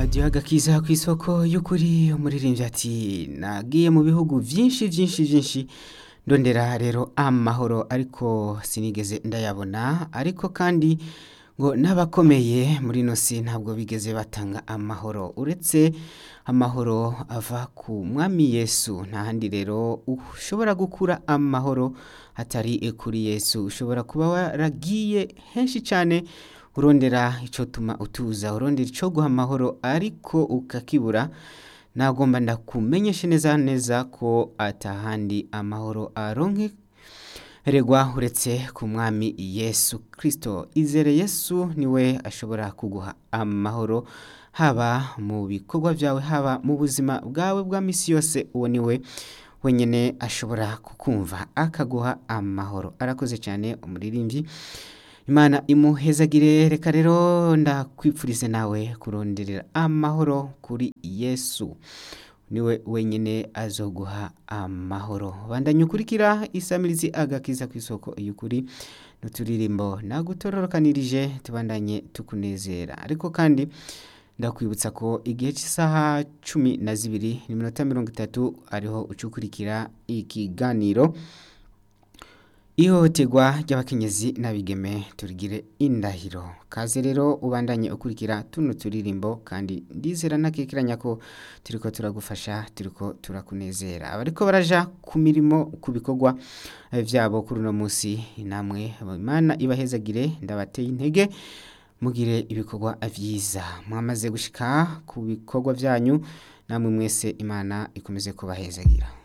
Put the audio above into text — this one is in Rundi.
hadiyo agakiza ku isoko y'ukuri umuririmbyi ati nagiye mu bihugu byinshi byinshi byinshi ndondera rero amahoro ariko sinigeze ndayabona ariko kandi ngo n'abakomeye muri ino si ntabwo bigeze batanga amahoro uretse amahoro ava ku mwami yesu nta handi rero ushobora gukura amahoro atari kuri yesu ushobora kuba waragiye henshi cyane urondera icyo tuma utuza urondera icyo guha amahoro ariko ukakibura nagomba ndakumenyeshe neza neza ko atahandi amahoro aronke regwa uretse ku mwami yesu kirisito izere yesu niwe ashobora kuguha amahoro haba mu bikorwa byawe haba mu buzima bwawe bwa minsi yose uwo niwe wenyine ashobora kukumva akaguha amahoro arakoze cyane umuririmbyi imana imuhezagire reka rero ndakwipfurize nawe kuronderera amahoro kuri yesu niwe wenyine azoguha amahoro bandanye ukurikira isamirizi agakiza ku isoko y'ukuri n'uturirimbo nagutororokanirije tubandanye tukunezera ariko kandi ndakwibutsa ko igihe cy'isaha cumi na zibiri n'iminota mirongo itatu ariho ucukurikira ikiganiro ihohoterwa ry'abakenyezi n'abigeme turigire indahiro kaze rero ubandanye ukurikira tuno turirimbo kandi ndizera ntakekeranya ko turiko turagufasha turiko turakunezera abariko baraja ku mirimo ku bikorwa byabo kuri uno munsi namwe imana ibahezagire ndabateye intege mugire ibikorwa byiza mwamaze gushika ku bikorwa byanyu namwe mwese imana ikomeze kubahezagira